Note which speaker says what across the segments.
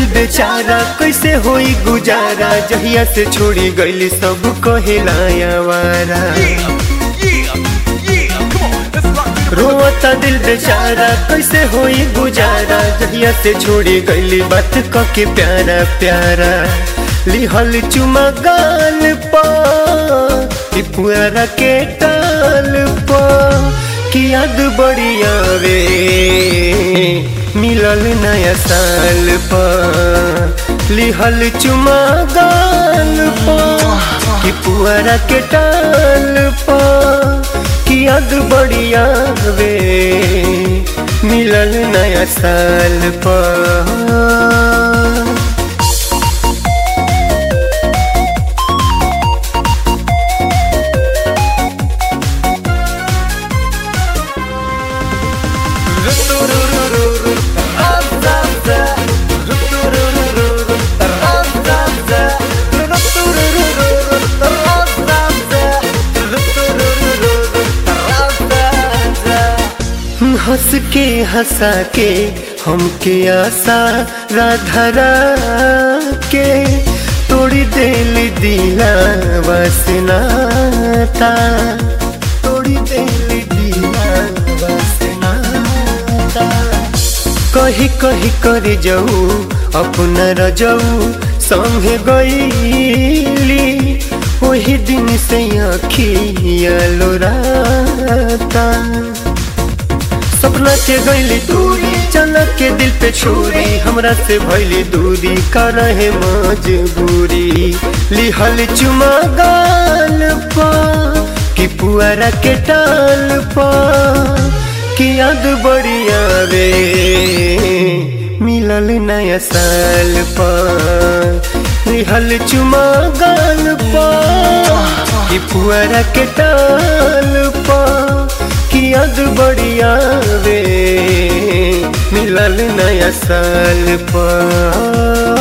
Speaker 1: बेचारा कैसे होई गुजारा जहिया से छोड़ी गईली सब कहेलाया वारा रोता दिल बेचारा कैसे होई गुजारा जहिया से छोड़ी गईली बात कके प्यारा प्यारा लिहल चुमा गाल पा कि पुअरा के टाल पा कि याद बढ़िया वे मिलल नया साल पा लिहल चुमा गाल पा कि पुअरा के टाल पा कि याद बढ़िया वे मिलल नया साल पा हंस के हंसा के हमके आशा राधरा के तोड़ी दिल दिला वसनाता तोड़ी दिल दिला वसनाता कही कही कर जाऊ अपना रजाऊ संगे गईली वही दिन से अखिया लोराता सपना के गईली दूरी चलक के दिल पे छोरी हमरा से भैली दूरी कर रहे मजबूरी लिहल चुमा गाल पा कि पुआरा के टाल पा कि याद बढ़िया रे मिलल नया साल पा लिहल चुमा गाल पा कि पुआरा के टाल पा कि याद बढ़िया वे मिलल नया साल पर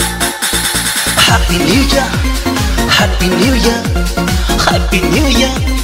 Speaker 2: Happy New Year, Happy New Year, Happy New Year.